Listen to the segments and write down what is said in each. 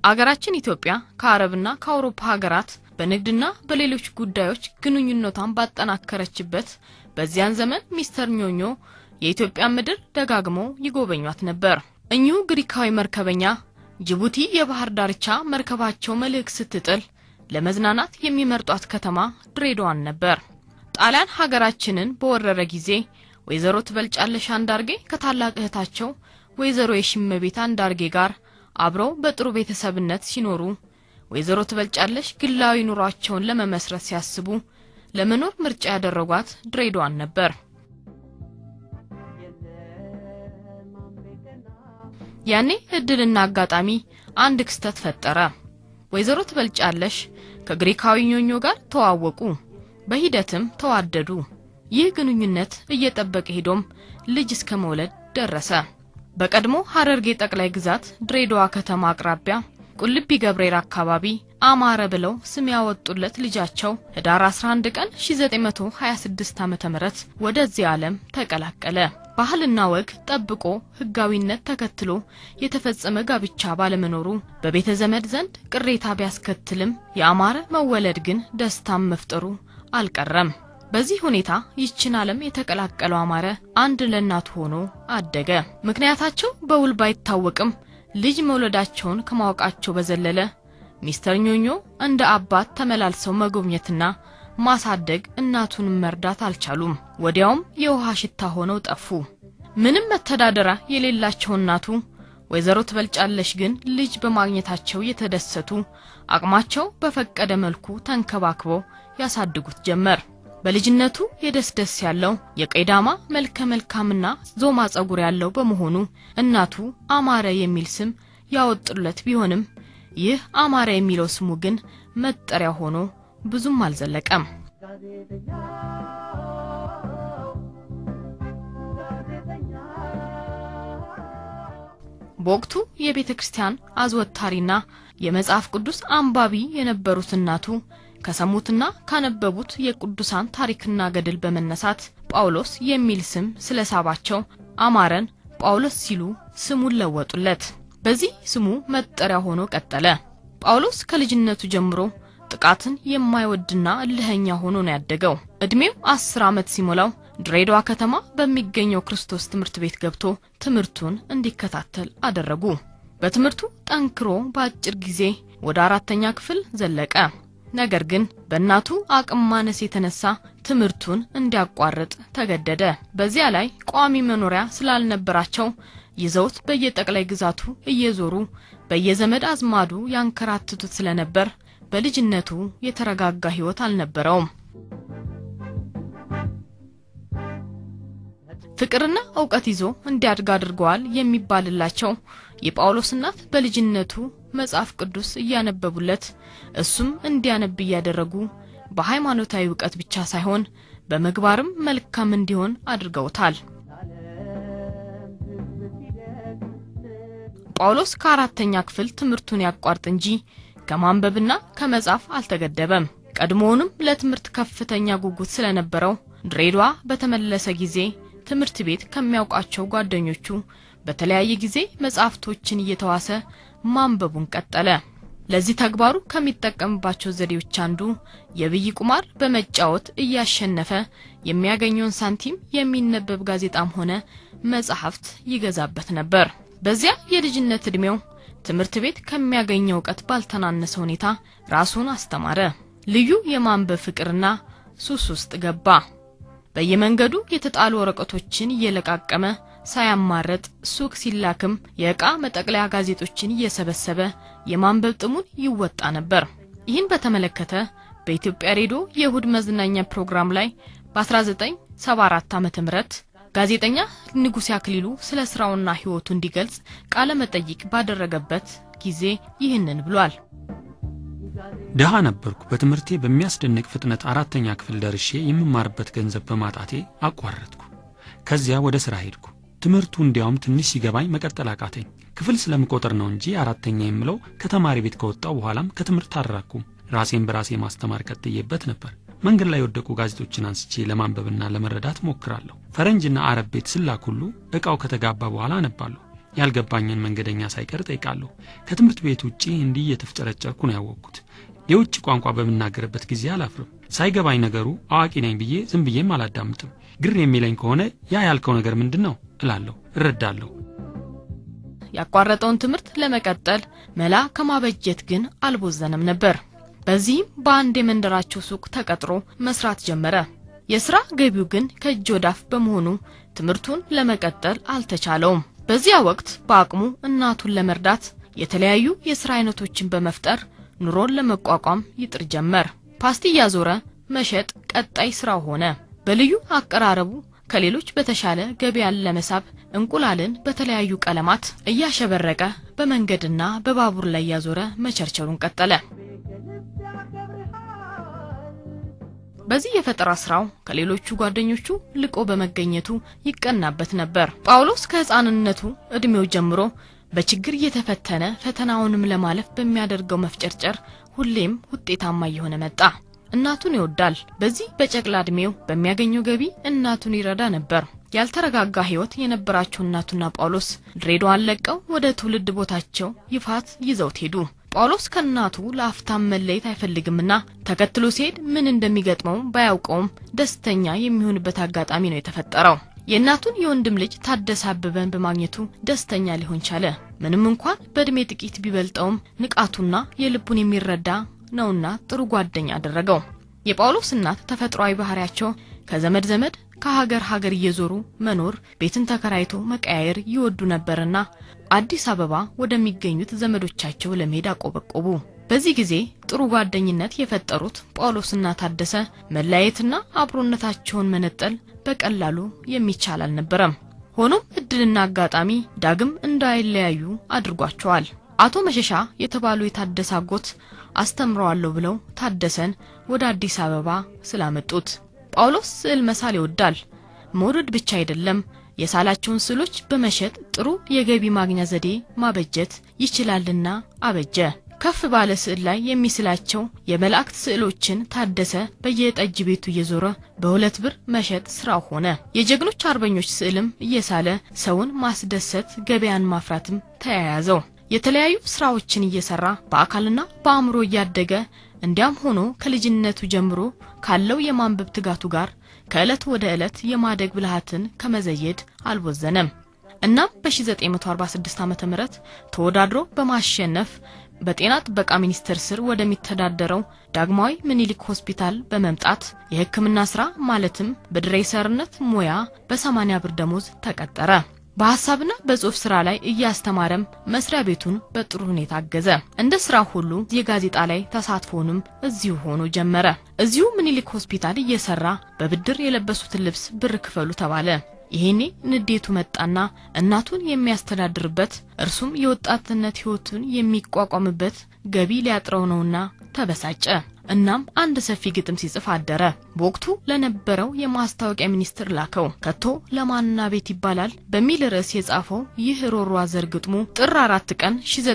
አገራችን ኢትዮጵያ ከአረብና ከአውሮፓ ሀገራት በንግድና በሌሎች ጉዳዮች ግንኙነቷን ባጠናከረችበት በዚያን ዘመን ሚስተር ኞኞ የኢትዮጵያ ምድር ደጋግመው ይጎበኟት ነበር። እኚሁ ግሪካዊ መርከበኛ ጅቡቲ የባህር ዳርቻ መርከባቸው መልሕቅ ስትጥል ለመዝናናት የሚመርጧት ከተማ ድሬዳዋን ነበር። ጣሊያን ሀገራችንን በወረረ ጊዜ ወይዘሮ ትበልጫለሽ አንዳርጌ ከታላቅ እህታቸው ወይዘሮ የሽመቤት አንዳርጌ ጋር አብረው በጥሩ ቤተሰብነት ሲኖሩ ወይዘሮ ትበልጫለሽ ግላዊ ኑሯቸውን ለመመስረት ሲያስቡ ለመኖር ምርጫ ያደረጓት ድሬዳዋን ነበር። ያኔ እድልና አጋጣሚ አንድ ክስተት ፈጠረ። ወይዘሮ ትበልጫለሽ ከግሪካዊ ኞኞ ጋር ተዋወቁ፣ በሂደትም ተዋደዱ። ይህ ግንኙነት እየጠበቀ ሄዶም ልጅ እስከ መውለድ ደረሰ። በቀድሞ ሀረርጌ ጠቅላይ ግዛት ድሬዳዋ ከተማ አቅራቢያ ቁልቢ ገብርኤል አካባቢ አማረ ብለው ስም ያወጡለት ልጃቸው ህዳር 11 ቀን 1926 ዓ.ም ወደዚህ ዓለም ተቀላቀለ። ባህልና ወግ ጠብቆ ህጋዊነት ተከትሎ የተፈጸመ ጋብቻ ባለመኖሩ በቤተ ዘመድ ዘንድ ቅሬታ ቢያስከትልም የአማረ መወለድ ግን ደስታም መፍጠሩ አልቀረም። በዚህ ሁኔታ ይችን ዓለም የተቀላቀለው አማረ አንድ ለእናቱ ሆኖ አደገ። ምክንያታቸው በውል ባይታወቅም ልጅ መውለዳቸውን ከማወቃቸው በዘለለ ሚስተር ኞኞ እንደ አባት ተመላልሰው መጎብኘትና ማሳደግ እናቱንም መርዳት አልቻሉም። ወዲያውም የውሃ ሽታ ሆነው ጠፉ። ምንም መተዳደሪያ የሌላቸው እናቱ ወይዘሮ ትበልጫለሽ ግን ልጅ በማግኘታቸው የተደሰቱ አቅማቸው በፈቀደ መልኩ ተንከባክበው ያሳድጉት ጀመር። በልጅነቱ የደስ ደስ ያለው የቀይዳማ መልከ መልካምና ዞማ ጸጉር ያለው በመሆኑ እናቱ አማረ የሚል ስም ያወጡለት ቢሆንም ይህ አማረ የሚለው ስሙ ግን መጠሪያ ሆኖ ብዙም አልዘለቀም። በወቅቱ የቤተ ክርስቲያን አዝወታሪና የመጽሐፍ ቅዱስ አንባቢ የነበሩት እናቱ ከሰሙትና ካነበቡት የቅዱሳን ታሪክና ገድል በመነሳት ጳውሎስ የሚል ስም ስለሳባቸው አማረን ጳውሎስ ሲሉ ስሙን ለወጡለት። በዚህ ስሙ መጠሪያ ሆኖ ቀጠለ። ጳውሎስ ከልጅነቱ ጀምሮ ጥቃትን የማይወድና እልኸኛ ሆኖ ነው ያደገው። እድሜው አስር ዓመት ሲሞላው ድሬዳዋ ከተማ በሚገኘው ክርስቶስ ትምህርት ቤት ገብቶ ትምህርቱን እንዲከታተል አደረጉ። በትምህርቱ ጠንክሮ በአጭር ጊዜ ወደ አራተኛ ክፍል ዘለቀ። ነገር ግን በእናቱ አቅም ማነስ የተነሳ ትምህርቱን እንዲያቋርጥ ተገደደ። በዚያ ላይ ቋሚ መኖሪያ ስላልነበራቸው ይዘውት በየጠቅላይ ግዛቱ እየዞሩ በየዘመድ አዝማዱ ያንከራትቱት ስለነበር በልጅነቱ የተረጋጋ ሕይወት አልነበረውም። ፍቅርና እውቀት ይዞ እንዲያድግ አድርገዋል የሚባልላቸው የጳውሎስ እናት በልጅነቱ መጽሐፍ ቅዱስ እያነበቡለት እሱም እንዲያነብ እያደረጉ በሃይማኖታዊ እውቀት ብቻ ሳይሆን በምግባርም መልካም እንዲሆን አድርገውታል። ጳውሎስ ከአራተኛ ክፍል ትምህርቱን ያቋርጥ እንጂ ከማንበብና ከመጻፍ አልተገደበም። ቀድሞውንም ለትምህርት ከፍተኛ ጉጉት ስለነበረው ድሬዳዋ በተመለሰ ጊዜ ትምህርት ቤት ከሚያውቃቸው ጓደኞቹ በተለያየ ጊዜ መጽሐፍቶችን እየተዋሰ ማንበቡን ቀጠለ። ለዚህ ተግባሩ ከሚጠቀምባቸው ዘዴዎች አንዱ የብይ ቁማር በመጫወት እያሸነፈ የሚያገኘውን ሳንቲም የሚነበብ ጋዜጣም ሆነ መጽሐፍት ይገዛበት ነበር። በዚያ የልጅነት ዕድሜው ትምህርት ቤት ከሚያገኘው እውቀት ባልተናነሰ ሁኔታ ራሱን አስተማረ። ልዩ የማንበብ ፍቅርና ሱስ ውስጥ ገባ። በየመንገዱ የተጣሉ ወረቀቶችን እየለቃቀመ ሳያማረጥ ሱቅ ሲላክም የዕቃ መጠቅለያ ጋዜጦችን እየሰበሰበ የማንበብ ጥሙን ይወጣ ነበር። ይህን በተመለከተ በኢትዮጵያ ሬዲዮ የእሁድ መዝናኛ ፕሮግራም ላይ በ1974 ዓ.ም ጋዜጠኛ ንጉሴ አክሊሉ ስለ ስራውና ሕይወቱ እንዲገልጽ ቃለ መጠይቅ ባደረገበት ጊዜ ይህንን ብሏል። ድሃ ነበርኩ። በትምህርቴ በሚያስደንቅ ፍጥነት አራተኛ ክፍል ደርሼ የምማርበት ገንዘብ በማጣቴ አቋረጥኩ። ከዚያ ወደ ሥራ ሄድኩ። ትምህርቱ እንዲያውም ትንሽ ሲገባኝ መቀጠል አቃተኝ። ክፍል ስለምቆጥር ነው እንጂ አራተኛ የምለው ከተማሪ ቤት ከወጣው በኋላም ከትምህርት አልራኩም። ራሴን በራሴ ማስተማር ቀጥዬበት ነበር። መንገድ ላይ የወደቁ ጋዜጦችን አንስቼ ለማንበብና ለመረዳት ሞክራለሁ። ፈረንጅና አረብ ቤት ስላክ ሁሉ ዕቃው ከተጋባ በኋላ አነባለሁ። ያልገባኝን መንገደኛ ሳይቀር ጠይቃለሁ። ከትምህርት ቤት ውጪ እንዲህ እየተፍጨረጨርኩ ነው ያወቅኩት። የውጭ ቋንቋ በምናገርበት ጊዜ አላፍርም። ሳይገባኝ ነገሩ አዋቂ ነኝ ብዬ ዝም ብዬም አላዳምጥም። ግር የሚለኝ ከሆነ ያ ያልከው ነገር ምንድን ነው እላለሁ፣ እረዳለሁ። ያቋረጠውን ትምህርት ለመቀጠል መላ ከማበጀት ግን አልቦዘነም ነበር። በዚህም በአንድ የመንደራቸው ሱቅ ተቀጥሮ መስራት ጀመረ። የስራ ገቢው ግን ከእጅ ወዳፍ በመሆኑ ትምህርቱን ለመቀጠል አልተቻለውም። በዚያ ወቅት በአቅሙ እናቱን ለመርዳት የተለያዩ የስራ አይነቶችን በመፍጠር ኑሮን ለመቋቋም ይጥር ጀመር። ፓስቲ እያዞረ መሸጥ ቀጣይ ስራው ሆነ። በልዩ አቀራረቡ ከሌሎች በተሻለ ገበያን ለመሳብ እንቁላልን በተለያዩ ቀለማት እያሸበረቀ በመንገድና በባቡር ላይ እያዞረ መቸርቸሩን ቀጠለ። በዚህ የፈጠራ ስራው ከሌሎቹ ጓደኞቹ ልቆ በመገኘቱ ይቀናበት ነበር። ጳውሎስ ከሕፃንነቱ እድሜው ጀምሮ በችግር እየተፈተነ ፈተናውንም ለማለፍ በሚያደርገው መፍጨርጨር ሁሌም ውጤታማ እየሆነ መጣ። እናቱን ይወዳል። በዚህ በጨቅላ እድሜው በሚያገኘው ገቢ እናቱን ይረዳ ነበር። ያልተረጋጋ ሕይወት የነበራቸው እናቱና ጳውሎስ ድሬዳዋን ለቀው ወደ ትውልድ ቦታቸው ይፋት ይዘውት ሄዱ። ጳውሎስ ከእናቱ ለአፍታም መለየት አይፈልግምና ተከትሎ ሲሄድ ምን እንደሚገጥመው ባያውቀውም ደስተኛ የሚሆንበት አጋጣሚ ነው የተፈጠረው። የእናቱን የወንድም ልጅ ታደሰ አበበን በማግኘቱ ደስተኛ ሊሆን ቻለ። ምንም እንኳን በእድሜ ጥቂት ቢበልጠውም ንቃቱና የልቡን የሚረዳ ነውና ጥሩ ጓደኛ አደረገው። የጳውሎስ እናት ተፈጥሯዊ ባህሪያቸው ከዘመድ ዘመድ ከሀገር ሀገር እየዞሩ መኖር፣ ቤትን ተከራይቶ መቀያየር ይወዱ ነበርና አዲስ አበባ ወደሚገኙት ዘመዶቻቸው ለመሄድ አቆበቆቡ። በዚህ ጊዜ ጥሩ ጓደኝነት የፈጠሩት ጳውሎስና ታደሰ መለያየትና አብሮነታቸውን መነጠል በቀላሉ የሚቻል አልነበረም። ሆኖም እድልና አጋጣሚ ዳግም እንዳይለያዩ አድርጓቸዋል። አቶ መሸሻ የተባሉ የታደሰ አጎት አስተምረዋለሁ ብለው ታደሰን ወደ አዲስ አበባ ስላመጡት ጳውሎስ ስዕል መሳል ይወዳል። መውደድ ብቻ አይደለም፣ የሳላቸውን ስዕሎች በመሸጥ ጥሩ የገቢ ማግኛ ዘዴ ማበጀት ይችላልና አበጀ። ከፍ ባለ ስዕል ላይ የሚስላቸው የመላእክት ስዕሎችን ታደሰ በየጠጅ ቤቱ እየዞረ በሁለት ብር መሸጥ ስራው ሆነ። የጀግኖች አርበኞች ስዕልም እየሳለ ሰውን ማስደሰት፣ ገበያን ማፍራትም ተያያዘው። የተለያዩ ስራዎችን እየሰራ በአካልና በአእምሮ እያደገ እንዲያም ሆኖ ከልጅነቱ ጀምሮ ካለው የማንበብ ትጋቱ ጋር ከዕለት ወደ ዕለት የማደግ ብልሃትን ከመዘየድ አልቦዘነም። እናም በ1946 ዓ ም ተወዳድሮ በማሸነፍ በጤና ጥበቃ ሚኒስቴር ስር ወደሚተዳደረው ዳግማዊ ምኒልክ ሆስፒታል በመምጣት የሕክምና ስራ ማለትም በድሬሰርነት ሙያ በ80 ብር ደሞዝ ተቀጠረ። በሀሳብና በጽሁፍ ስራ ላይ እያስተማረም መስሪያ ቤቱን በጥሩ ሁኔታ አገዘ። እንደ ስራ ሁሉ የጋዜጣ ላይ ተሳትፎንም እዚሁ ሆኖ ጀመረ። እዚሁ ምኒልክ ሆስፒታል እየሰራ በብድር የለበሱትን ልብስ ብር ክፈሉ ተባለ። ይሄኔ ንዴቱ መጣና እናቱን የሚያስተዳድርበት እርሱም የወጣትነት ህይወቱን የሚቋቋምበት ገቢ ሊያጥረው ነውና ተበሳጨ። እናም አንድ ሰፊ ግጥም ሲጽፍ አደረ። በወቅቱ ለነበረው የማስታወቂያ ሚኒስትር ላከው። ከቶ ለማንና ቤት ይባላል በሚል ርዕስ የጻፈው ይህ ሮሮ አዘር ግጥሙ ጥር አራት ቀን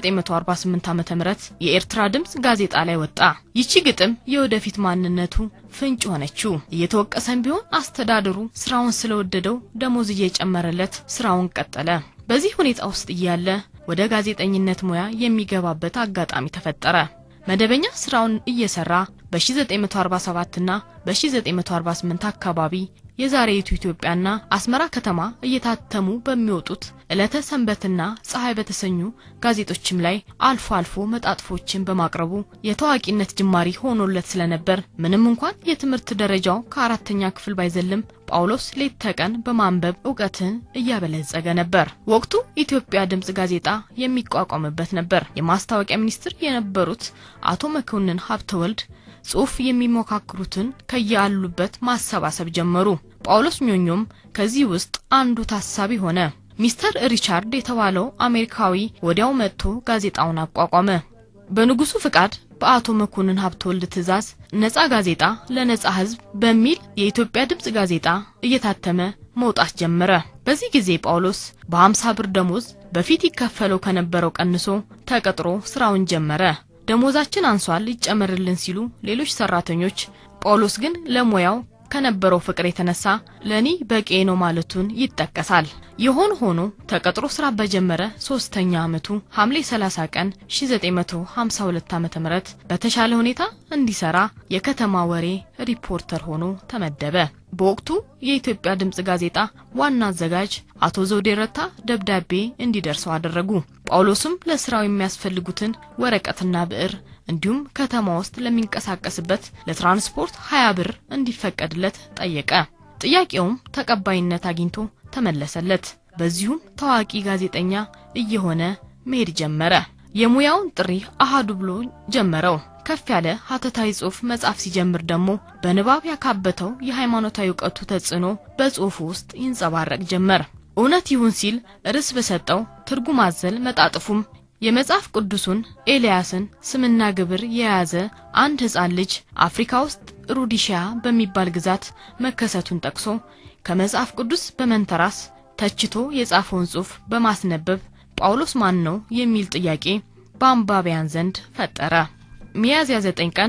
1948 ዓ.ም የኤርትራ ድምፅ ጋዜጣ ላይ ወጣ። ይቺ ግጥም የወደፊት ማንነቱ ፍንጭ ሆነችው። እየተወቀሰም ቢሆን አስተዳደሩ ስራውን ስለወደደው ደሞዝ እየጨመረለት ስራውን ቀጠለ። በዚህ ሁኔታ ውስጥ እያለ ወደ ጋዜጠኝነት ሙያ የሚገባበት አጋጣሚ ተፈጠረ። መደበኛ ስራውን እየሰራ በ1947 እና በ1948 አካባቢ የዛሬይቱ ኢትዮጵያና አስመራ ከተማ እየታተሙ በሚወጡት ዕለተ ሰንበትና ፀሐይ በተሰኙ ጋዜጦችም ላይ አልፎ አልፎ መጣጥፎችን በማቅረቡ የታዋቂነት ጅማሪ ሆኖለት ስለነበር ምንም እንኳን የትምህርት ደረጃው ከአራተኛ ክፍል ባይዘልም ጳውሎስ ሌት ተቀን በማንበብ እውቀትን እያበለጸገ ነበር። ወቅቱ ኢትዮጵያ ድምፅ ጋዜጣ የሚቋቋምበት ነበር። የማስታወቂያ ሚኒስትር የነበሩት አቶ መኮንን ሀብተወልድ ጽሑፍ የሚሞካክሩትን ከያሉበት ማሰባሰብ ጀመሩ። ጳውሎስ ኞኞም ከዚህ ውስጥ አንዱ ታሳቢ ሆነ። ሚስተር ሪቻርድ የተባለው አሜሪካዊ ወዲያው መጥቶ ጋዜጣውን አቋቋመ። በንጉሱ ፍቃድ በአቶ መኮንን ሀብተወልድ ትዕዛዝ ነጻ ጋዜጣ ለነጻ ሕዝብ በሚል የኢትዮጵያ ድምፅ ጋዜጣ እየታተመ መውጣት ጀመረ። በዚህ ጊዜ ጳውሎስ በ50 ብር ደሞዝ በፊት ይከፈለው ከነበረው ቀንሶ ተቀጥሮ ስራውን ጀመረ። ደሞዛችን አንሷል ይጨመርልን ሲሉ ሌሎች ሰራተኞች፣ ጳውሎስ ግን ለሙያው ከነበረው ፍቅር የተነሳ ለእኔ በቂ ነው ማለቱን ይጠቀሳል። የሆነ ሆኖ ተቀጥሮ ስራ በጀመረ ሶስተኛ ዓመቱ ሐምሌ 30 ቀን 1952 ዓ.ም በተሻለ ሁኔታ እንዲሰራ የከተማ ወሬ ሪፖርተር ሆኖ ተመደበ። በወቅቱ የኢትዮጵያ ድምጽ ጋዜጣ ዋና አዘጋጅ አቶ ዘውዴ ረታ ደብዳቤ እንዲደርሰው አደረጉ። ጳውሎስም ለስራው የሚያስፈልጉትን ወረቀትና ብዕር እንዲሁም ከተማ ውስጥ ለሚንቀሳቀስበት ለትራንስፖርት 20 ብር እንዲፈቀድለት ጠየቀ። ጥያቄውም ተቀባይነት አግኝቶ ተመለሰለት። በዚሁም ታዋቂ ጋዜጠኛ እየሆነ መሄድ ጀመረ። የሙያውን ጥሪ አሃዱ ብሎ ጀመረው። ከፍ ያለ ሀተታዊ ጽሑፍ መጻፍ ሲጀምር ደግሞ በንባብ ያካበተው የሃይማኖታዊ እውቀቱ ተጽዕኖ በጽሑፉ ውስጥ ይንጸባረቅ ጀመር። እውነት ይሁን ሲል ርዕስ በሰጠው ትርጉም አዘል መጣጥፉም የመጽሐፍ ቅዱሱን ኤልያስን ስምና ግብር የያዘ አንድ ሕፃን ልጅ አፍሪካ ውስጥ ሩዲሺያ በሚባል ግዛት መከሰቱን ጠቅሶ ከመጽሐፍ ቅዱስ በመንተራስ ተችቶ የጻፈውን ጽሑፍ በማስነበብ ጳውሎስ ማን ነው የሚል ጥያቄ በአንባቢያን ዘንድ ፈጠረ። ሚያዝያ 9 ቀን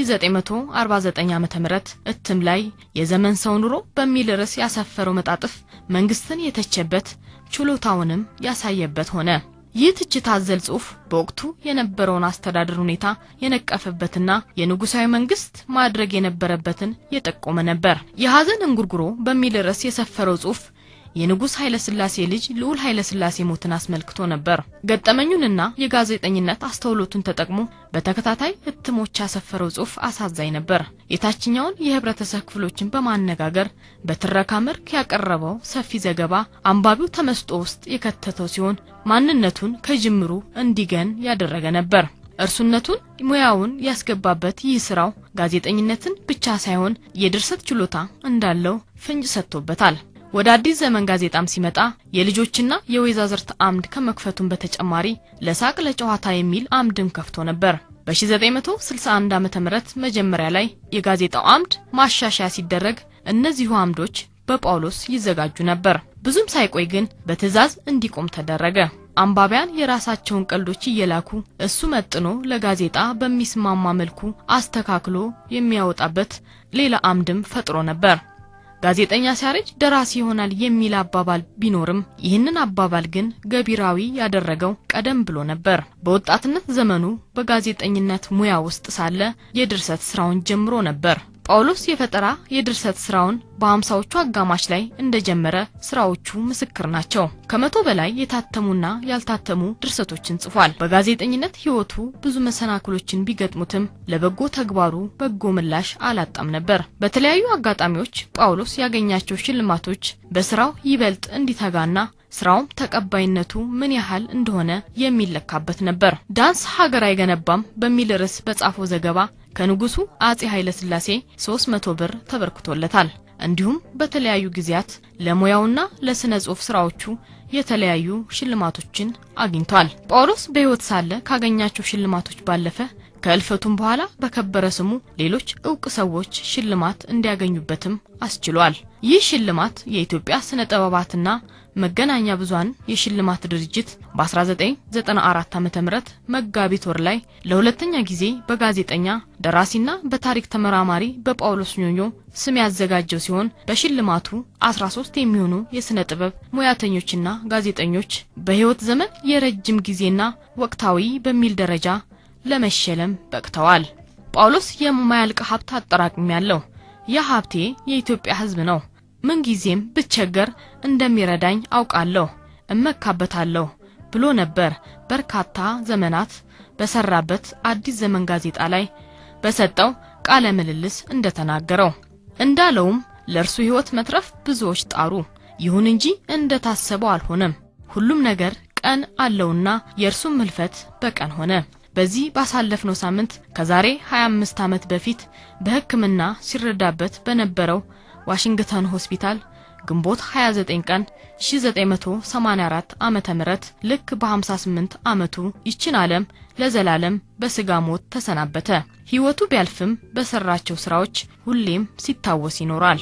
1949 ዓ.ም እትም ላይ የዘመን ሰው ኑሮ በሚል ርዕስ ያሰፈረው መጣጥፍ መንግስትን የተቸበት ችሎታውንም ያሳየበት ሆነ። ይህ ትችት አዘል ጽሑፍ በወቅቱ የነበረውን አስተዳደር ሁኔታ የነቀፈበትና የንጉሳዊ መንግስት ማድረግ የነበረበትን የጠቆመ ነበር። የሐዘን እንጉርጉሮ በሚል ርዕስ የሰፈረው ጽሑፍ የንጉሥ ኃይለ ሥላሴ ልጅ ልዑል ኃይለ ሥላሴ ሞትን አስመልክቶ ነበር። ገጠመኙንና የጋዜጠኝነት አስተውሎቱን ተጠቅሞ በተከታታይ እትሞች ያሰፈረው ጽሑፍ አሳዛኝ ነበር። የታችኛውን የህብረተሰብ ክፍሎችን በማነጋገር በትረካ መልክ ያቀረበው ሰፊ ዘገባ አንባቢው ተመስጦ ውስጥ የከተተው ሲሆን ማንነቱን ከጅምሩ እንዲገን ያደረገ ነበር። እርሱነቱን ሙያውን ያስገባበት ይህ ስራው ጋዜጠኝነትን ብቻ ሳይሆን የድርሰት ችሎታ እንዳለው ፍንጭ ሰጥቶበታል። ወደ አዲስ ዘመን ጋዜጣም ሲመጣ የልጆችና የወይዛዝርት አምድ ከመክፈቱም በተጨማሪ ለሳቅ ለጨዋታ የሚል አምድም ከፍቶ ነበር። በ1961 ዓ.ም መጀመሪያ ላይ የጋዜጣው አምድ ማሻሻያ ሲደረግ እነዚሁ አምዶች በጳውሎስ ይዘጋጁ ነበር። ብዙም ሳይቆይ ግን በትዕዛዝ እንዲቆም ተደረገ። አንባቢያን የራሳቸውን ቀልዶች እየላኩ እሱ መጥኖ ለጋዜጣ በሚስማማ መልኩ አስተካክሎ የሚያወጣበት ሌላ አምድም ፈጥሮ ነበር። ጋዜጠኛ ሲያረጅ ደራሲ ይሆናል የሚል አባባል ቢኖርም ይህንን አባባል ግን ገቢራዊ ያደረገው ቀደም ብሎ ነበር። በወጣትነት ዘመኑ በጋዜጠኝነት ሙያ ውስጥ ሳለ የድርሰት ስራውን ጀምሮ ነበር። ጳውሎስ የፈጠራ የድርሰት ስራውን በሀምሳዎቹ አጋማሽ ላይ እንደጀመረ ስራዎቹ ምስክር ናቸው። ከመቶ በላይ የታተሙና ያልታተሙ ድርሰቶችን ጽፏል። በጋዜጠኝነት ሕይወቱ ብዙ መሰናክሎችን ቢገጥሙትም ለበጎ ተግባሩ በጎ ምላሽ አላጣም ነበር። በተለያዩ አጋጣሚዎች ጳውሎስ ያገኛቸው ሽልማቶች በስራው ይበልጥ እንዲተጋና ስራውም ተቀባይነቱ ምን ያህል እንደሆነ የሚለካበት ነበር። ዳንስ ሀገር አይገነባም በሚል ርዕስ በጻፈው ዘገባ ከንጉሱ አጼ ኃይለ ሥላሴ 300 ብር ተበርክቶለታል። እንዲሁም በተለያዩ ጊዜያት ለሙያውና ለስነ ጽሑፍ ስራዎቹ የተለያዩ ሽልማቶችን አግኝቷል። ጳውሎስ በሕይወት ሳለ ካገኛቸው ሽልማቶች ባለፈ ከእልፈቱም በኋላ በከበረ ስሙ ሌሎች እውቅ ሰዎች ሽልማት እንዲያገኙበትም አስችሏል። ይህ ሽልማት የኢትዮጵያ ስነ ጥበባትና መገናኛ ብዙኃን የሽልማት ድርጅት በ1994 ዓ.ም መጋቢት ወር ላይ ለሁለተኛ ጊዜ በጋዜጠኛ ደራሲና በታሪክ ተመራማሪ በጳውሎስ ኞኞ ስም ያዘጋጀው ሲሆን በሽልማቱ 13 የሚሆኑ የስነ ጥበብ ሙያተኞችና ጋዜጠኞች በሕይወት ዘመን የረጅም ጊዜና ወቅታዊ በሚል ደረጃ ለመሸለም በቅተዋል። ጳውሎስ የማያልቅ ሀብት አጠራቅሚ ያለው ያ ሀብቴ የኢትዮጵያ ሕዝብ ነው። ምንጊዜም ብቸገር እንደሚረዳኝ አውቃለሁ፣ እመካበታለሁ ብሎ ነበር በርካታ ዘመናት በሰራበት አዲስ ዘመን ጋዜጣ ላይ በሰጠው ቃለ ምልልስ እንደተናገረው። እንዳለውም ለእርሱ ሕይወት መትረፍ ብዙዎች ጣሩ፣ ይሁን እንጂ እንደታሰበው አልሆነም። ሁሉም ነገር ቀን አለውና የእርሱም ህልፈት በቀን ሆነ። በዚህ ባሳለፍነው ሳምንት ከዛሬ 25 ዓመት በፊት በሕክምና ሲረዳበት በነበረው ዋሽንግተን ሆስፒታል ግንቦት 29 ቀን 1984 ዓመተ ምህረት ልክ በ58 ዓመቱ ይችን ዓለም ለዘላለም በስጋ ሞት ተሰናበተ። ሕይወቱ ቢያልፍም በሰራቸው ስራዎች ሁሌም ሲታወስ ይኖራል።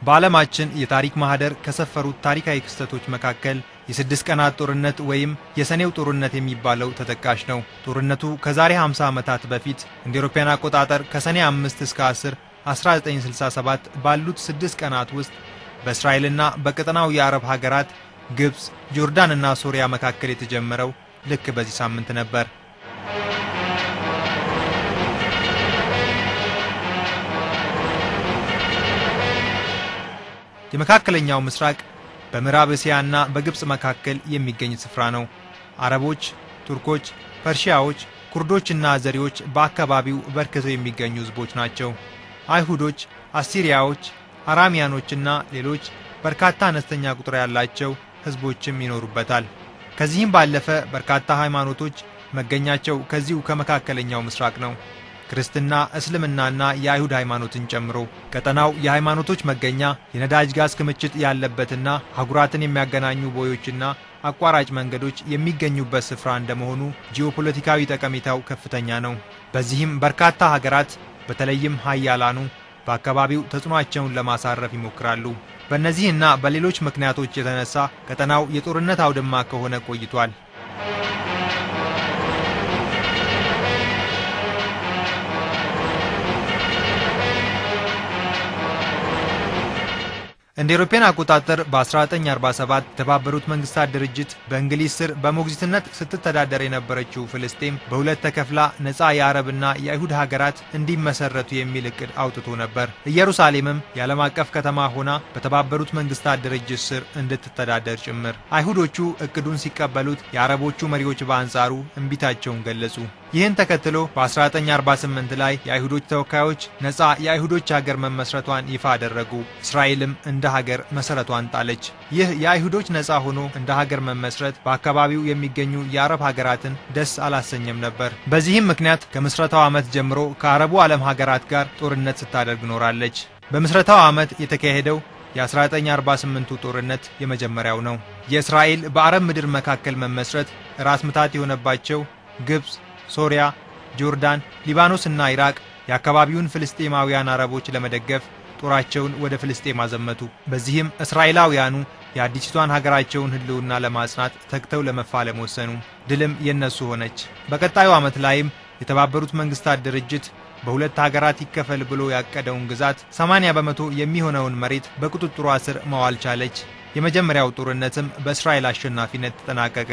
በዓለማችን የታሪክ ማህደር ከሰፈሩት ታሪካዊ ክስተቶች መካከል የስድስት ቀናት ጦርነት ወይም የሰኔው ጦርነት የሚባለው ተጠቃሽ ነው። ጦርነቱ ከዛሬ 50 ዓመታት በፊት እንደ አውሮፓውያን አቆጣጠር ከሰኔ 5 እስከ 10 1967 ባሉት ስድስት ቀናት ውስጥ በእስራኤልና በቀጠናው የአረብ ሀገራት ግብፅ፣ ጆርዳን እና ሶሪያ መካከል የተጀመረው ልክ በዚህ ሳምንት ነበር። የመካከለኛው ምስራቅ በምዕራብ እስያና በግብፅ መካከል የሚገኝ ስፍራ ነው። አረቦች፣ ቱርኮች፣ ፐርሺያዎች፣ ኩርዶችና አዘሪዎች በአካባቢው በርክተው የሚገኙ ህዝቦች ናቸው። አይሁዶች፣ አሲሪያዎች፣ አራሚያኖችና ሌሎች በርካታ አነስተኛ ቁጥር ያላቸው ህዝቦችም ይኖሩበታል። ከዚህም ባለፈ በርካታ ሃይማኖቶች መገኛቸው ከዚሁ ከመካከለኛው ምስራቅ ነው። ክርስትና፣ እስልምናና የአይሁድ ሃይማኖትን ጨምሮ ቀጠናው የሃይማኖቶች መገኛ፣ የነዳጅ ጋዝ ክምችት ያለበትና አህጉራትን የሚያገናኙ ቦዮችና አቋራጭ መንገዶች የሚገኙበት ስፍራ እንደመሆኑ ጂኦፖለቲካዊ ጠቀሜታው ከፍተኛ ነው። በዚህም በርካታ ሀገራት በተለይም ሀያላኑ በአካባቢው ተጽዕኖአቸውን ለማሳረፍ ይሞክራሉ። በእነዚህና በሌሎች ምክንያቶች የተነሳ ቀጠናው የጦርነት አውድማ ከሆነ ቆይቷል። እንደ አውሮፓውያን አቆጣጠር በ1947 የተባበሩት መንግስታት ድርጅት በእንግሊዝ ስር በሞግዚትነት ስትተዳደር የነበረችው ፍልስጤም በሁለት ተከፍላ ነፃ የአረብና የአይሁድ ሀገራት እንዲመሰረቱ የሚል እቅድ አውጥቶ ነበር። ኢየሩሳሌምም የዓለም አቀፍ ከተማ ሆና በተባበሩት መንግስታት ድርጅት ስር እንድትተዳደር ጭምር። አይሁዶቹ እቅዱን ሲቀበሉት፣ የአረቦቹ መሪዎች በአንጻሩ እምቢታቸውን ገለጹ። ይህን ተከትሎ በ1948 ላይ የአይሁዶች ተወካዮች ነፃ የአይሁዶች ሀገር መመስረቷን ይፋ አደረጉ። እስራኤልም እንደ ሀገር መሰረቷን ጣለች። ይህ የአይሁዶች ነፃ ሆኖ እንደ ሀገር መመስረት በአካባቢው የሚገኙ የአረብ ሀገራትን ደስ አላሰኘም ነበር። በዚህም ምክንያት ከምስረታው ዓመት ጀምሮ ከአረቡ ዓለም ሀገራት ጋር ጦርነት ስታደርግ ኖራለች። በምስረታው ዓመት የተካሄደው የ1948ቱ ጦርነት የመጀመሪያው ነው። የእስራኤል በአረብ ምድር መካከል መመስረት ራስ ምታት የሆነባቸው ግብፅ ሶሪያ፣ ጆርዳን፣ ሊባኖስ እና ኢራቅ የአካባቢውን ፍልስጤማውያን አረቦች ለመደገፍ ጦራቸውን ወደ ፍልስጤም አዘመቱ። በዚህም እስራኤላውያኑ የአዲሲቷን ሀገራቸውን ሕልውና ለማጽናት ተግተው ለመፋለም ወሰኑ። ድልም የነሱ ሆነች። በቀጣዩ ዓመት ላይም የተባበሩት መንግስታት ድርጅት በሁለት ሀገራት ይከፈል ብሎ ያቀደውን ግዛት 80 በመቶ የሚሆነውን መሬት በቁጥጥሯ ስር መዋል ቻለች። የመጀመሪያው ጦርነትም በእስራኤል አሸናፊነት ተጠናቀቀ።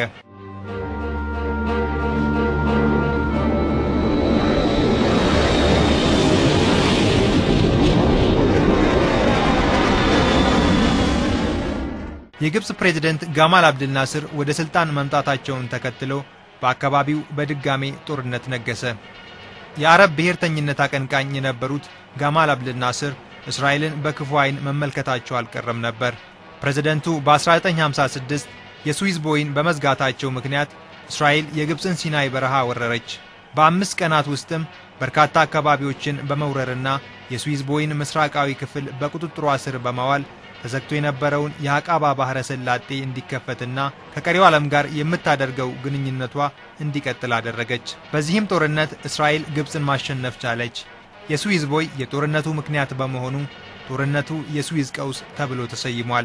የግብፅ ፕሬዝደንት ጋማል አብድል ናስር ወደ ስልጣን መምጣታቸውን ተከትሎ በአካባቢው በድጋሜ ጦርነት ነገሰ። የአረብ ብሔርተኝነት አቀንቃኝ የነበሩት ጋማል አብድል ናስር እስራኤልን በክፉ ዓይን መመልከታቸው አልቀረም ነበር። ፕሬዝደንቱ በ1956 የስዊዝ ቦይን በመዝጋታቸው ምክንያት እስራኤል የግብፅን ሲናይ በረሃ ወረረች። በአምስት ቀናት ውስጥም በርካታ አካባቢዎችን በመውረርና የስዊዝ ቦይን ምስራቃዊ ክፍል በቁጥጥሯ ስር በማዋል ተዘግቶ የነበረውን የአቃባ ባህረ ሰላጤ እንዲከፈትና ከቀሪው ዓለም ጋር የምታደርገው ግንኙነቷ እንዲቀጥል አደረገች። በዚህም ጦርነት እስራኤል ግብፅን ማሸነፍ ቻለች። የስዊዝ ቦይ የጦርነቱ ምክንያት በመሆኑ ጦርነቱ የስዊዝ ቀውስ ተብሎ ተሰይሟል።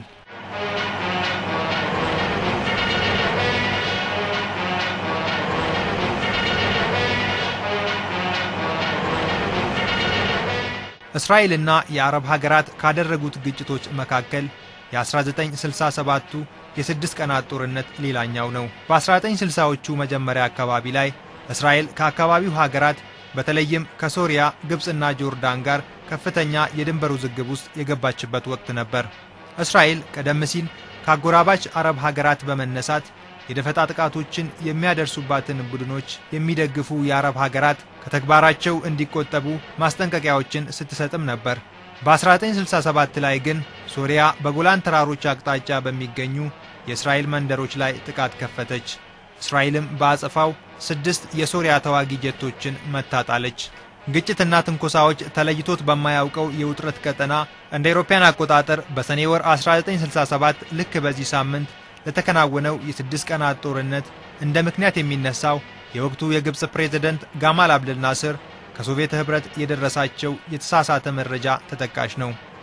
እስራኤልና የአረብ ሀገራት ካደረጉት ግጭቶች መካከል የ1967ቱ የስድስት ቀናት ጦርነት ሌላኛው ነው። በ1960ዎቹ መጀመሪያ አካባቢ ላይ እስራኤል ከአካባቢው ሀገራት በተለይም ከሶሪያ፣ ግብፅና ጆርዳን ጋር ከፍተኛ የድንበር ውዝግብ ውስጥ የገባችበት ወቅት ነበር። እስራኤል ቀደም ሲል ከአጎራባች አረብ ሀገራት በመነሳት የደፈጣ ጥቃቶችን የሚያደርሱባትን ቡድኖች የሚደግፉ የአረብ ሀገራት ከተግባራቸው እንዲቆጠቡ ማስጠንቀቂያዎችን ስትሰጥም ነበር። በ1967 ላይ ግን ሶሪያ በጎላን ተራሮች አቅጣጫ በሚገኙ የእስራኤል መንደሮች ላይ ጥቃት ከፈተች። እስራኤልም በአጸፋው ስድስት የሶሪያ ተዋጊ ጀቶችን መታጣለች። ግጭትና ትንኮሳዎች ተለይቶት በማያውቀው የውጥረት ቀጠና እንደ አውሮፓውያን አቆጣጠር በሰኔ ወር 1967 ልክ በዚህ ሳምንት ለተከናወነው የስድስት ቀናት ጦርነት እንደ ምክንያት የሚነሳው የወቅቱ የግብፅ ፕሬዝደንት ጋማል አብደል ናስር ከሶቪየት ኅብረት የደረሳቸው የተሳሳተ መረጃ ተጠቃሽ ነው።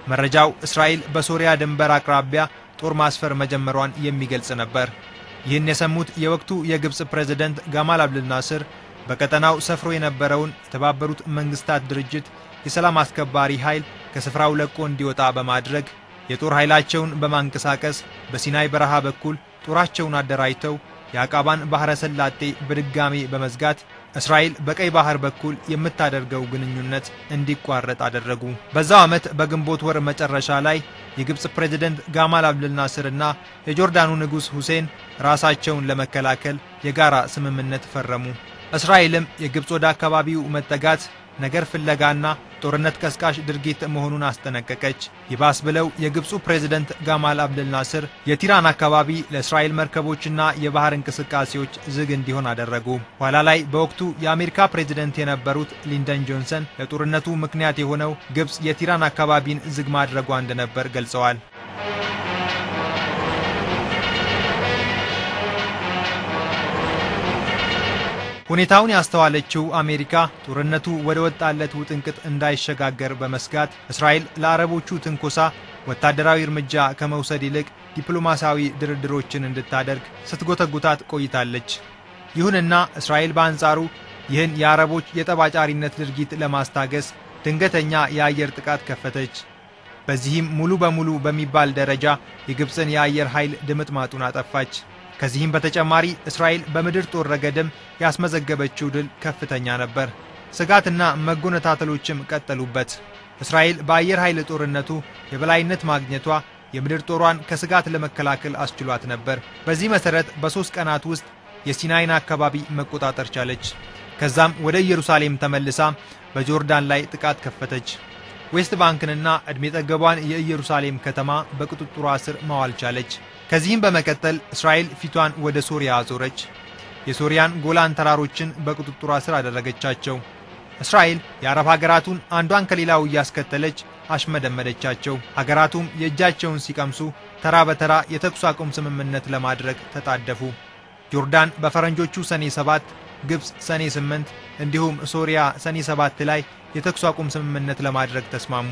መረጃው እስራኤል በሶሪያ ድንበር አቅራቢያ ጦር ማስፈር መጀመሯን የሚገልጽ ነበር። ይህን የሰሙት የወቅቱ የግብፅ ፕሬዝደንት ጋማል አብድል ናስር በቀጠናው ሰፍሮ የነበረውን የተባበሩት መንግስታት ድርጅት የሰላም አስከባሪ ኃይል ከስፍራው ለቆ እንዲወጣ በማድረግ የጦር ኃይላቸውን በማንቀሳቀስ በሲናይ በረሃ በኩል ጦራቸውን አደራጅተው የአቃባን ባሕረ ሰላጤ በድጋሜ በመዝጋት እስራኤል በቀይ ባህር በኩል የምታደርገው ግንኙነት እንዲቋረጥ አደረጉ። በዛው ዓመት በግንቦት ወር መጨረሻ ላይ የግብፅ ፕሬዝደንት ጋማል አብድል ናስር እና የጆርዳኑ ንጉሥ ሁሴን ራሳቸውን ለመከላከል የጋራ ስምምነት ፈረሙ። እስራኤልም የግብፅ ወደ አካባቢው መጠጋት ነገር ፍለጋና ጦርነት ቀስቃሽ ድርጊት መሆኑን አስጠነቀቀች። ይባስ ብለው የግብፁ ፕሬዝደንት ጋማል አብድል ናስር የቲራን አካባቢ ለእስራኤል መርከቦችና የባህር እንቅስቃሴዎች ዝግ እንዲሆን አደረጉ። ኋላ ላይ በወቅቱ የአሜሪካ ፕሬዝደንት የነበሩት ሊንደን ጆንሰን ለጦርነቱ ምክንያት የሆነው ግብፅ የቲራን አካባቢን ዝግ ማድረጓ እንደነበር ገልጸዋል። ሁኔታውን ያስተዋለችው አሜሪካ ጦርነቱ ወደ ወጣለት ውጥንቅጥ እንዳይሸጋገር በመስጋት እስራኤል ለአረቦቹ ትንኮሳ ወታደራዊ እርምጃ ከመውሰድ ይልቅ ዲፕሎማሲያዊ ድርድሮችን እንድታደርግ ስትጎተጉታት ቆይታለች። ይሁንና እስራኤል በአንጻሩ ይህን የአረቦች የጠባጫሪነት ድርጊት ለማስታገስ ድንገተኛ የአየር ጥቃት ከፈተች። በዚህም ሙሉ በሙሉ በሚባል ደረጃ የግብፅን የአየር ኃይል ድምጥማጡን አጠፋች። ከዚህም በተጨማሪ እስራኤል በምድር ጦር ረገድም ያስመዘገበችው ድል ከፍተኛ ነበር። ስጋትና መጎነታተሎችም ቀጠሉበት። እስራኤል በአየር ኃይል ጦርነቱ የበላይነት ማግኘቷ የምድር ጦሯን ከስጋት ለመከላከል አስችሏት ነበር። በዚህ መሠረት በሦስት ቀናት ውስጥ የሲናይን አካባቢ መቆጣጠር ቻለች። ከዛም ወደ ኢየሩሳሌም ተመልሳ በጆርዳን ላይ ጥቃት ከፈተች። ዌስት ባንክንና ዕድሜ ጠገቧን የኢየሩሳሌም ከተማ በቁጥጥሯ ስር ማዋል ቻለች። ከዚህም በመቀጠል እስራኤል ፊቷን ወደ ሶሪያ አዞረች። የሶሪያን ጎላን ተራሮችን በቁጥጥሯ ስር አደረገቻቸው። እስራኤል የአረብ ሀገራቱን አንዷን ከሌላው እያስከተለች አሽመደመደቻቸው። ሀገራቱም የእጃቸውን ሲቀምሱ ተራ በተራ የተኩስ አቁም ስምምነት ለማድረግ ተጣደፉ። ጆርዳን በፈረንጆቹ ሰኔ 7 ግብፅ ሰኔ 8 እንዲሁም ሶሪያ ሰኔ 7 ላይ የተኩስ አቁም ስምምነት ለማድረግ ተስማሙ።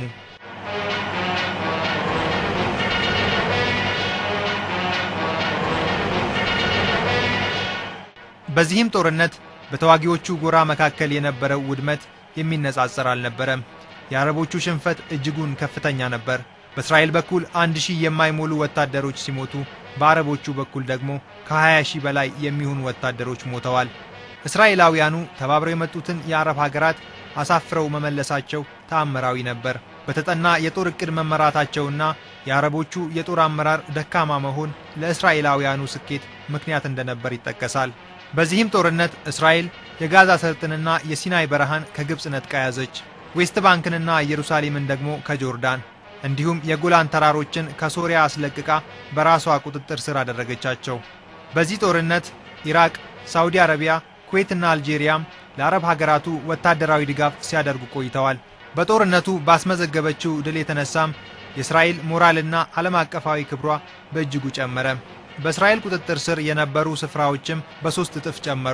በዚህም ጦርነት በተዋጊዎቹ ጎራ መካከል የነበረው ውድመት የሚነጻጸር አልነበረም። የአረቦቹ ሽንፈት እጅጉን ከፍተኛ ነበር። በእስራኤል በኩል አንድ ሺህ የማይሞሉ ወታደሮች ሲሞቱ በአረቦቹ በኩል ደግሞ ከ20 ሺህ በላይ የሚሆኑ ወታደሮች ሞተዋል። እስራኤላውያኑ ተባብረው የመጡትን የአረብ ሀገራት አሳፍረው መመለሳቸው ተአምራዊ ነበር። በተጠና የጦር ዕቅድ መመራታቸውና የአረቦቹ የጦር አመራር ደካማ መሆን ለእስራኤላውያኑ ስኬት ምክንያት እንደነበር ይጠቀሳል። በዚህም ጦርነት እስራኤል የጋዛ ሰርጥንና የሲናይ በረሃን ከግብፅ ነጥቃ ያዘች። ዌስት ባንክንና ኢየሩሳሌምን ደግሞ ከጆርዳን እንዲሁም የጎላን ተራሮችን ከሶሪያ አስለቅቃ በራሷ ቁጥጥር ስር አደረገቻቸው። በዚህ ጦርነት ኢራቅ፣ ሳውዲ አረቢያ፣ ኩዌትና አልጄሪያም ለአረብ ሀገራቱ ወታደራዊ ድጋፍ ሲያደርጉ ቆይተዋል። በጦርነቱ ባስመዘገበችው ድል የተነሳም የእስራኤል ሞራልና ዓለም አቀፋዊ ክብሯ በእጅጉ ጨመረ። በእስራኤል ቁጥጥር ስር የነበሩ ስፍራዎችም በሦስት እጥፍ ጨመሩ።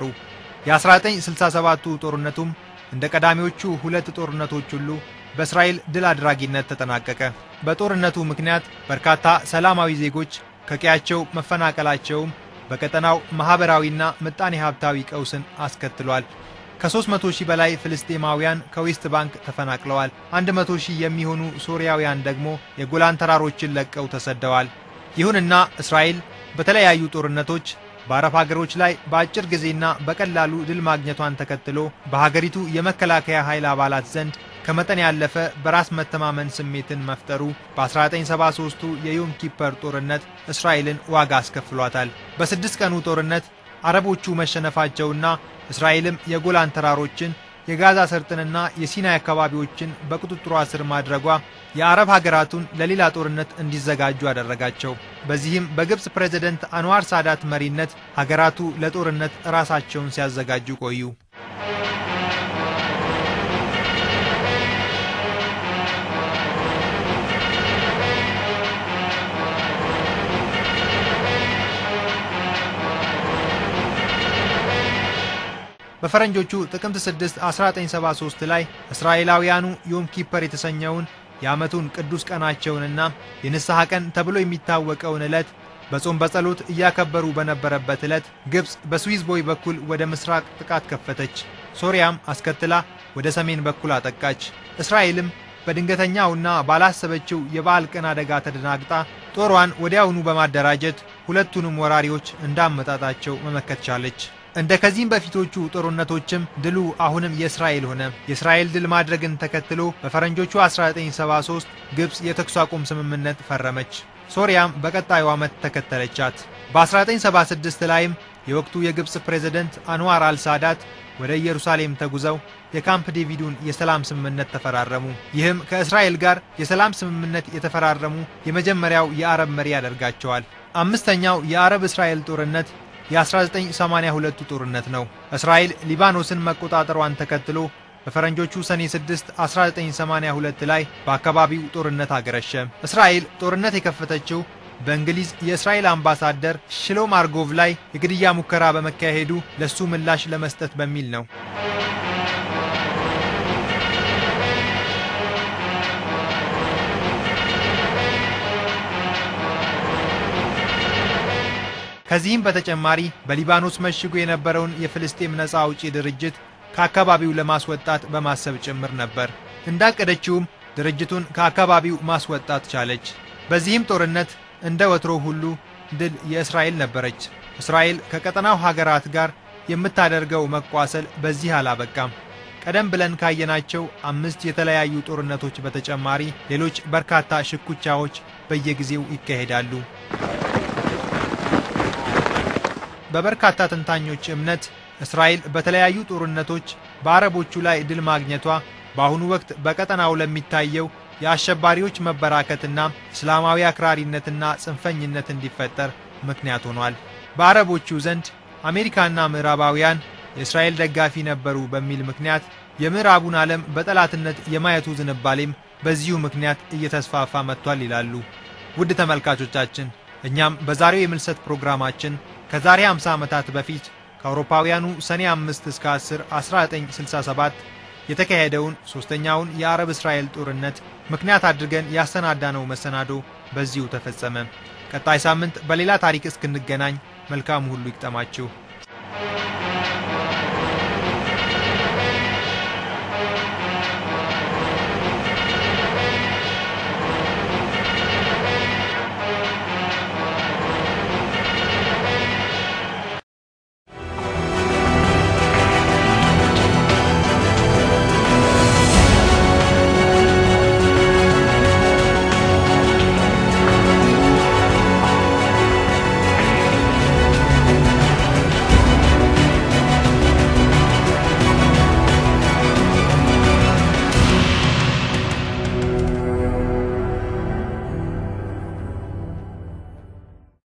የ1967ቱ ጦርነቱም እንደ ቀዳሚዎቹ ሁለት ጦርነቶች ሁሉ በእስራኤል ድል አድራጊነት ተጠናቀቀ። በጦርነቱ ምክንያት በርካታ ሰላማዊ ዜጎች ከቀያቸው መፈናቀላቸውም በቀጠናው ማኅበራዊና ምጣኔ ሀብታዊ ቀውስን አስከትሏል። ከ300 ሺህ በላይ ፍልስጤማውያን ከዌስት ባንክ ተፈናቅለዋል። 100 ሺህ የሚሆኑ ሶርያውያን ደግሞ የጎላን ተራሮችን ለቀው ተሰደዋል። ይሁንና እስራኤል በተለያዩ ጦርነቶች በአረብ ሀገሮች ላይ በአጭር ጊዜና በቀላሉ ድል ማግኘቷን ተከትሎ በሀገሪቱ የመከላከያ ኃይል አባላት ዘንድ ከመጠን ያለፈ በራስ መተማመን ስሜትን መፍጠሩ በ1973ቱ የዮም ኪፐር ጦርነት እስራኤልን ዋጋ አስከፍሏታል። በስድስት ቀኑ ጦርነት አረቦቹ መሸነፋቸውና እስራኤልም የጎላን ተራሮችን የጋዛ ሰርጥንና የሲናይ አካባቢዎችን በቁጥጥሯ ስር ማድረጓ የአረብ ሀገራቱን ለሌላ ጦርነት እንዲዘጋጁ አደረጋቸው። በዚህም በግብፅ ፕሬዝደንት አንዋር ሳዳት መሪነት ሀገራቱ ለጦርነት ራሳቸውን ሲያዘጋጁ ቆዩ። በፈረንጆቹ ጥቅምት 6 1973 ላይ እስራኤላውያኑ ዮም ኪፐር የተሰኘውን የዓመቱን ቅዱስ ቀናቸውንና የንስሐ ቀን ተብሎ የሚታወቀውን ዕለት በጾም በጸሎት እያከበሩ በነበረበት ዕለት ግብፅ በስዊዝ ቦይ በኩል ወደ ምስራቅ ጥቃት ከፈተች። ሶሪያም አስከትላ ወደ ሰሜን በኩል አጠቃች። እስራኤልም በድንገተኛውና ባላሰበችው የበዓል ቀን አደጋ ተደናግጣ ጦሯን ወዲያውኑ በማደራጀት ሁለቱንም ወራሪዎች እንዳመጣጣቸው መመከት ቻለች። እንደ ከዚህም በፊቶቹ ጦርነቶችም ድሉ አሁንም የእስራኤል ሆነ። የእስራኤል ድል ማድረግን ተከትሎ በፈረንጆቹ 1973 ግብፅ የተኩስ አቁም ስምምነት ፈረመች። ሶሪያም በቀጣዩ ዓመት ተከተለቻት። በ1976 ላይም የወቅቱ የግብፅ ፕሬዝደንት አንዋር አልሳዳት ወደ ኢየሩሳሌም ተጉዘው የካምፕ ዴቪዱን የሰላም ስምምነት ተፈራረሙ። ይህም ከእስራኤል ጋር የሰላም ስምምነት የተፈራረሙ የመጀመሪያው የአረብ መሪ ያደርጋቸዋል። አምስተኛው የአረብ እስራኤል ጦርነት የ1982ቱ ጦርነት ነው። እስራኤል ሊባኖስን መቆጣጠሯን ተከትሎ በፈረንጆቹ ሰኔ 6 1982 ላይ በአካባቢው ጦርነት አገረሸ። እስራኤል ጦርነት የከፈተችው በእንግሊዝ የእስራኤል አምባሳደር ሽሎም አርጎቭ ላይ የግድያ ሙከራ በመካሄዱ ለሱ ምላሽ ለመስጠት በሚል ነው። ከዚህም በተጨማሪ በሊባኖስ መሽጎ የነበረውን የፍልስጤም ነፃ አውጪ ድርጅት ከአካባቢው ለማስወጣት በማሰብ ጭምር ነበር። እንዳቀደችውም ድርጅቱን ከአካባቢው ማስወጣት ቻለች። በዚህም ጦርነት እንደ ወትሮ ሁሉ ድል የእስራኤል ነበረች። እስራኤል ከቀጠናው ሀገራት ጋር የምታደርገው መቋሰል በዚህ አላበቃም። ቀደም ብለን ካየናቸው አምስት የተለያዩ ጦርነቶች በተጨማሪ ሌሎች በርካታ ሽኩቻዎች በየጊዜው ይካሄዳሉ። በበርካታ ተንታኞች እምነት እስራኤል በተለያዩ ጦርነቶች በአረቦቹ ላይ ድል ማግኘቷ በአሁኑ ወቅት በቀጠናው ለሚታየው የአሸባሪዎች መበራከትና እስላማዊ አክራሪነትና ጽንፈኝነት እንዲፈጠር ምክንያት ሆኗል። በአረቦቹ ዘንድ አሜሪካና ምዕራባውያን የእስራኤል ደጋፊ ነበሩ በሚል ምክንያት የምዕራቡን ዓለም በጠላትነት የማየቱ ዝንባሌም በዚሁ ምክንያት እየተስፋፋ መጥቷል ይላሉ። ውድ ተመልካቾቻችን እኛም በዛሬው የምልሰት ፕሮግራማችን ከዛሬ 50 ዓመታት በፊት ከአውሮፓውያኑ ሰኔ 5 እስከ 10 1967 የተካሄደውን ሦስተኛውን የአረብ እስራኤል ጦርነት ምክንያት አድርገን ያሰናዳነው መሰናዶ በዚሁ ተፈጸመ። ቀጣይ ሳምንት በሌላ ታሪክ እስክንገናኝ መልካሙ ሁሉ ይግጠማችሁ።